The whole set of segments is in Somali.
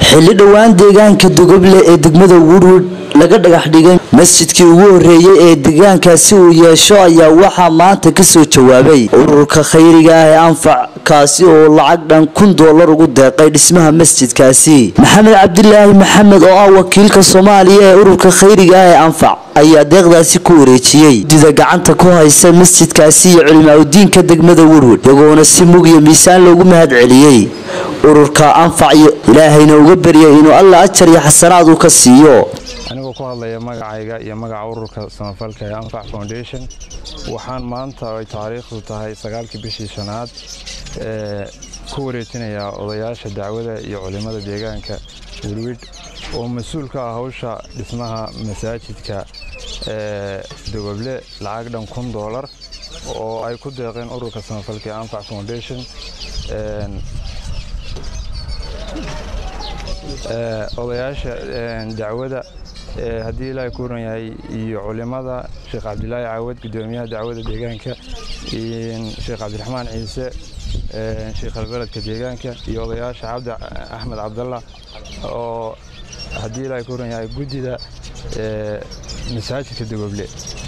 xilli dhowaan deegaanka dogoble ee degmada woodwood laga dhagax dhigay masjidkii ugu horeeyey ee deegaankaasi uu yeesho ayaa waxaa maanta kasoo jawaabay ururka khayriga ah ee anfac kaasi oo lacag dhan kun doolar ugu deeqay dhismaha masjidkaasi maxamed cabdilaahi maxamed oo ah wakiilka soomaaliya ee ururka khayriga ah ee anfac ayaa deeqdaasi ku wareejiyey dida gacanta ku haysa masjidkaasi iyo culimaadudiinka degmada woodwood iyagoona si mug iyo miisaan loogu mahad celiyey ururka anfac iyo ilaahayna uga baryay inuu alla ajar iyo xasanaad uu ka siiyo anigoo ku hadlaya magacayga iyo magaca ururka samafalka ee anfac foundation waxaan maanta ay taariikhdu tahay sagaalkii bishii shanaad ee ku wareejinayaa odayaasha dacwada iyo culimmada deegaanka welwid oo mas-uul ka ah hawsha dhismaha masaajidka ee dogoble lacag dhan kun doolar oo ay ku deeqeen ururka samafalka ee anfac foundation odayaasha dacwada haddii ilaahay ku waran yahay iyo culimmada sheekh cabdilaahi caawad gudoomiyaha dacwada deegaanka sheekh cabdiraxmaan ciise sheekh albeledka deegaanka iyo odayaasha cabdi axmed cabdalla oo haddii ilaahay ku waran yahay guddida masaajidka dogoble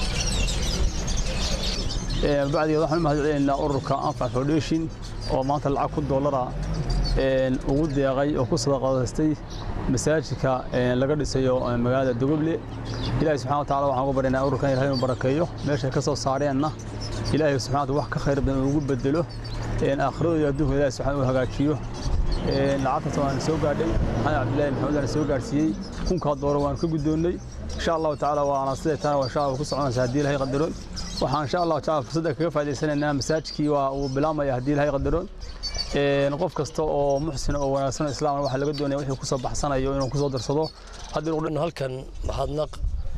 bacdigeed waxaan u mahad celinaynaa ururka anfac foundation oo maanta lacag kun doolara ugu deeqay oo ku sadaqadaystay masaajidka laga dhisayo magaalada dogoble ilaahay subxana wa tacala waxaan ugu baryaynaa ururkan ilahay inuu barakeeyo meeshay ka soo saareenna ilaahay subxana wa wax ka khayr badan ugu bedelo aakhiradooda iyo adduunka ilahay subxana uu hagaajiyo lacagtaas waan soo gaadhay maxamed cabdillahi maxamed aan soo gaadhsiiyey kunkaa doora waan ka guddoonnay insha allahu tacaala waana siday taana waa insha allah ku soconaysa haddii ilahay qadaro waxaan insha allahu tacaala fursadda kaga faa'idaysanaynaa masaajidkii waa uu bilaamaya haddii ilahay qadaro qof kasta oo muxsin oo wanaagsan oo islaamna waxaa laga doonaya wixii kusoo baxsanayo inuu kusoo darsado halkan mahadnaq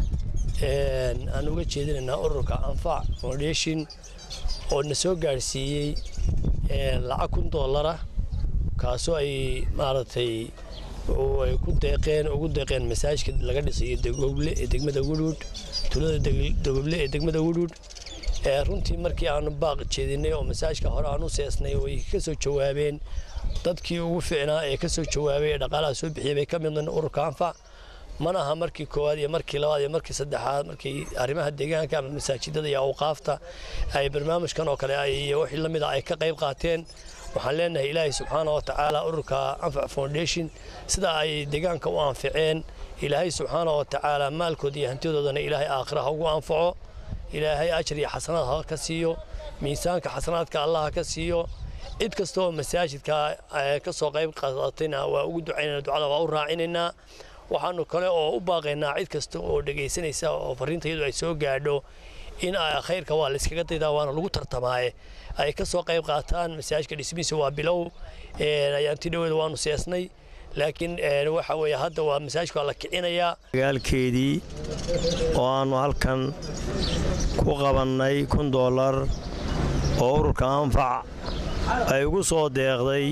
aan uga jeedinaynaa ururka anfac foundation oo na soo gaadhsiiyey lacag kun doolara kaasoo ay maaragtay ay ku deeqeen ugu deeqeen masaajidka laga dhisayo dogoble ee degmada woodwood tuulada dogoble ee degmada woodwood runtii markii aanu baaq jeedinay oo masaajka hore aan u seesnay way ka soo jawaabeen dadkii ugu fiicnaa ee ka soo jawaabay ee dhaqaalaha soo bixiyay bay ka midnayn ururka anfac mana aha markii koowaad iyo markii labaad iyo markii saddexaad markii arrimaha deegaanka ama masaajidada iyo awqaafta ay barnaamijkan oo kale iyo wixii la mid a ay ka qayb qaateen waxaan leenahay ilaahay subxaana wa tacaala ururka anfac foundation sida ay deegaanka u anficeen ilaahay subxaana wa tacaala maalkooda iyo hantidoodana ilaahay aakhira ha ugu anfaco ilaahay ajar iyo xasanaad ha ka siiyo miisaanka xasanaadka allah ha ka siiyo cid kasta oo masaajidka ka soo qayb qaadatayna waa ugu ducaynana ducada waa u raacinaynaa waxaanu kale oo u baaqaynaa cid kasta oo dhegaysanaysa oo fariinta iyadu ay soo gaadho in khayrka waa layskaga daydaa waana lagu tartamaaye ay ka soo qayb qaataan masaajidka dhismihiisa waa bilow ayaanti dhaweeda waanu seesnay laakiin waxa weeye hadda waa masaajidka waa la kicinayaa magaalkeedii oo aannu halkan ku qabannay kun doolar oo ururka anfac ay ugu soo deeqday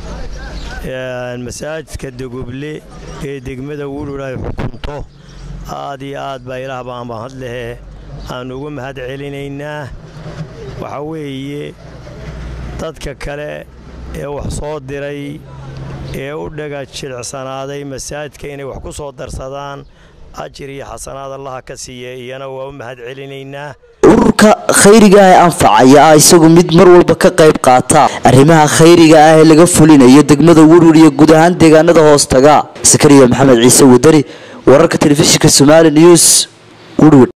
masaajidka dogoble ee degmada wulul ay xukunto aad iyo aad baa ilaah baan mahad lehe aannu ugu mahad celinaynaa waxaa weeye dadka kale ee wax soo diray ee u dhaga jilicsanaaday masaajidka inay wax ku soo darsadaan ajir iyo xasanaad allaha ka siiya iyana waa u mahad celinaynaa ururka khayriga ah ee anfac ayaa ah isagu mid mar walba ka qayb qaata arrimaha khayriga ah ee laga fulinayo degmada woodwood iyo guud ahaan deegaanada hoostaga sakariya maxamed ciise wadani wararka telefishinka somaali news woodwood